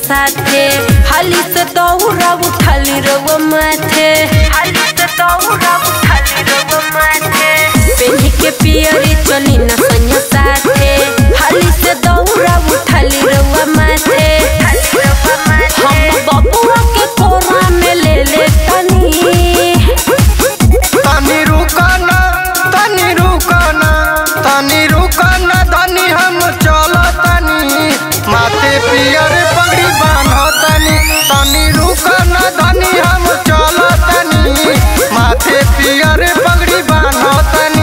साथे हाली से दौरा उठाली रउआ माथे हाली से दौरा उठाली रउआ माथे पेनी के पियरी चली न सैया साथे हाली से दौरा उठाली रउआ माथे हम बबुआ के कोरा में ले ले तनी तनी रुकना तनी रुकना तनी रुकना धनी हम चलो तनी माथे पियर पगड़ी बांधो तनी तनी रुकना धनी हम चलो तनी माथे पियर पगड़ी बांधो तनी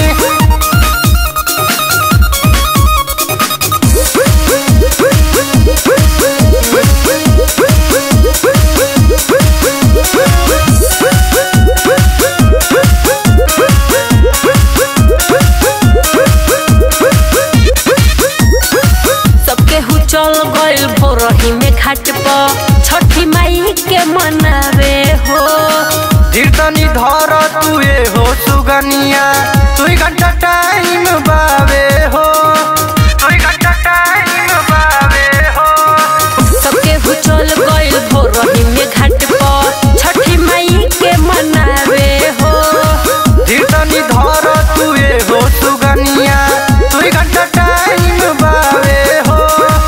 सबके हु चल गइल भोरही में घाट पर छठी माई के मनावे हो धीरतनी धर तुए हो सुगनिया तुई घंटा टाइम बावे हो तुई घंटा टाइम बावे हो सबके हु चल गइल भोरही में घाट पर छठी माई के मनावे हो धीरतनी धर तुए हो सुगनिया तुई घंटा टाइम बावे हो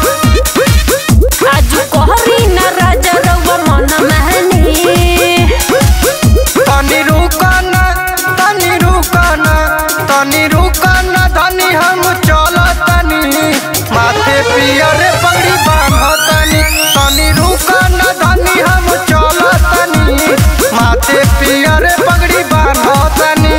आज कहरी न राजा रउआ मन महनी तनी रुकना तनी रुकना तनी रुकना धनी हम चलो तनी माथे पियर पगड़ी बांधो तनी तनी रुकना धनी हम चलो तनी माथे पियर पगड़ी बांधो तनी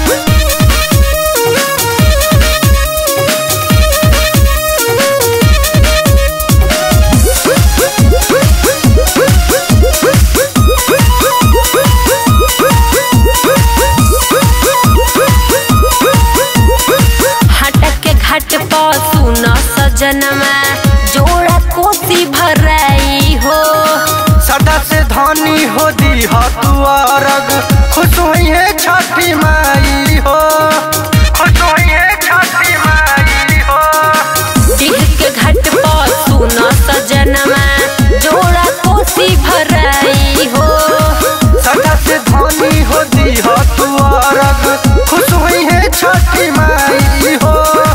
हाटा के घाट पर सुन सजनमा जोड़ा कोसी भराई हो सदा से धनी हो दी हो तू अरग खुश हुई है छठी माई हो खुश हुई है छठी माई हो डिह के घाट पर सुन सजनमा जोड़ा कोसी भराई हो सदा से धनी हो दी हो तू अरग खुश हुई है छठी माई हो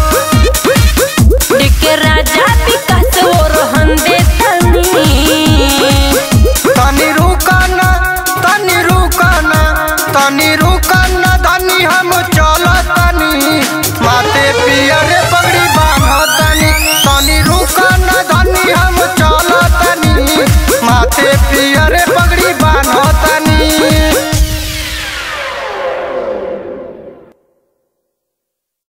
डिह के राजा विकास और हंदे तनी तनी रुकना तनी रुकना तनी रुकना धनी हम चलो तनी माथे पियर पगड़ी बांधो तनी तनी रुक